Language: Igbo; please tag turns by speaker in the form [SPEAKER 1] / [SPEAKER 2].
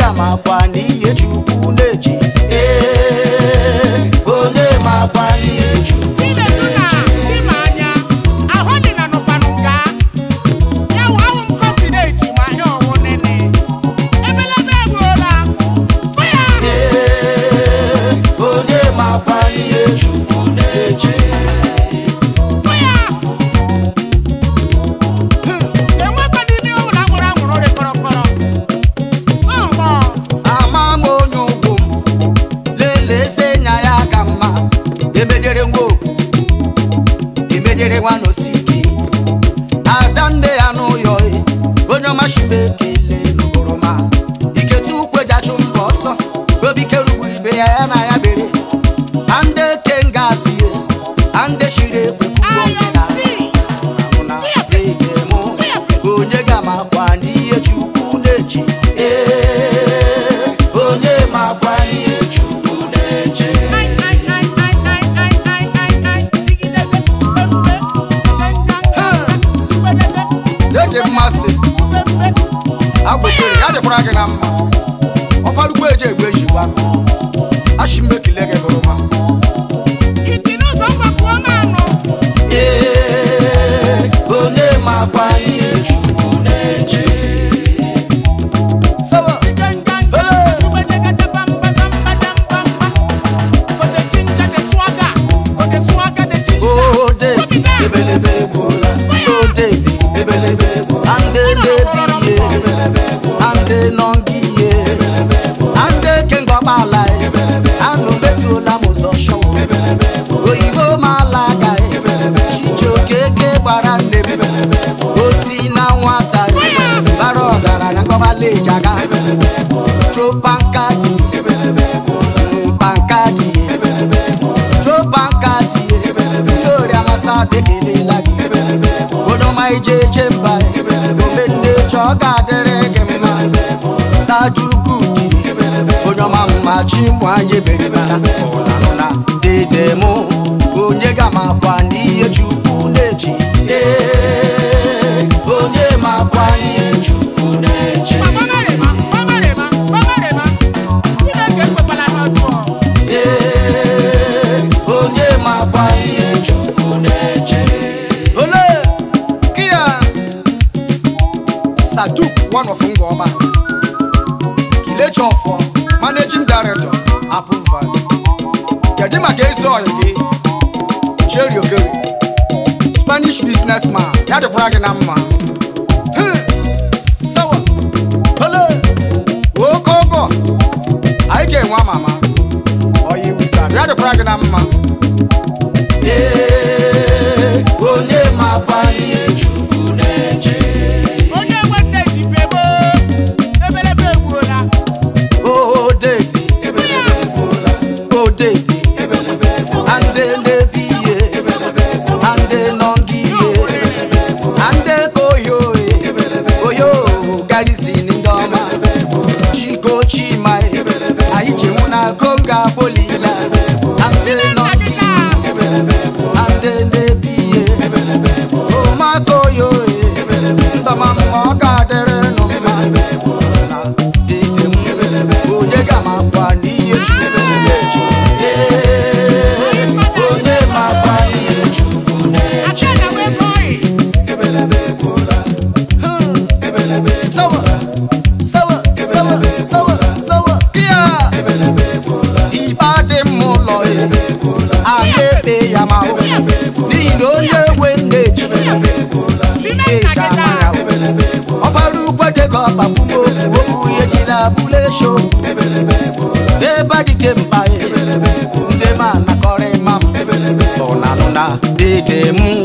[SPEAKER 1] ga-amakwa n'ihe chukwu na-eji ee onye makwa ihe chukwu
[SPEAKER 2] Chinedu na Timanya, ahụ dị na nụkwanụ nga. Ya wụ ahụ m kosi na-eji ma ihe ọwụ nene. Ebelebe egbuola. Fụ ya.
[SPEAKER 1] ee onye makwa ihe chukwu na-eji
[SPEAKER 2] Fụ ya. Enwekwa n'ime ụlọ anwụrụ anwụrụ dị kọrọkọrọ. Ọgbọ.
[SPEAKER 1] ama m onye ugwu m lelese nya ya ka mma emejere nwa okwu emejere nwa n'osiki ada nne ya n'ụyọ e, onye ọma shibe ekele n'oroma iketu ukwe jachụ mba ọsọ obike rugburu ibe ya ya na ya bere ande ke ngazie ande shiri ekwekwu ọkịna na ege mụ onye ga-amakwa n'ihe chukwu na-eji ee onye makwa n'ihe chukwu na-eji
[SPEAKER 2] Ai, ai, ai, ai, ai, ai, ai, ai, ai. Sigidebe, sembe, sebenganga, subedebe,
[SPEAKER 1] Ege mmasị
[SPEAKER 2] subembe.
[SPEAKER 1] agwekere ya dịkwara gị na mma ọkwarugbo eji egbe ejigwa ashị m ekele gị gụrụma
[SPEAKER 2] Iti n'ụzọ mgbakwuo m anụ.
[SPEAKER 1] ee onye makwa n'ihe chukwu na-eji sawa
[SPEAKER 2] Sigenganga, subedegede bamba, zamba, damba, mba. Go the ginger, the swagger. Go the swagger, the ginger.
[SPEAKER 1] odede ebelebe egbuola odede ebelebe egbuola ande ndebi ihe ande nọngiye ande kengọkpala anụ metụla m ụzọ shọwụ oyibo mala ga chijioke gbara nne m osi na nwata bara ọgaranya ngọbala ejaga chopankati mpankati chopankati ndị ori amasa dekelela gị onoma ije eje mba ome nne chọ ga-adịrị gị mma sajugudi onye ọma mma chi mụ anyị berimara ụnanụna dede mụ onye ga-amakwa n'ihe chukwu na-eji ee onye makwa n'ihe chukwu na-eji
[SPEAKER 2] Gbamarịma, gbamarịma, gbamarịma. Chineke ekwekwala n'ọjọọ.
[SPEAKER 1] Ee, onye makwa ihe chukwu na-eche ole kia saduk one of ngọma kilechi ọfọ managing director apple valley kedu maka ezi ọyị gị jerry ogere spanish businessman ya dịkwara gị na mma Hmm, sawa ole oke ọgọ anyị ga-enwe amama oyi wizard ya dịkwara gị na mma ee onye makwa ihe chukwu na-eche
[SPEAKER 2] Onye nwe nne ji bebo. Ebelebe egbuola.
[SPEAKER 1] odeti odeti ande ndebi ihe ande nọngiye ande koyoe oyo garizin ndị ọma chiko chima anyị ji nwụ na konga bolila ande nọngiye ande ndebi ihe omakoyoe ndọma mma ọ ga-adịrị nụ mma na dede m onye ga-amakwa n'ihe chukwu na-eche Ee, onye makwa n'ihe chukwu na-eche
[SPEAKER 2] Aka na wee kọị.
[SPEAKER 1] sawa sawa sawa sawa sawa kia ikpe adị m ụlọ ya a na-ekpe ya ma hụ n'ihi na onye nwe nne ji ike eji ama ya hụ. ọbara ukwede ka ọkpagbumo okwu ihe jiri abụla esho ebe dike mkpa ya ndị ma nakọrọ ịma m ụnanụna dede m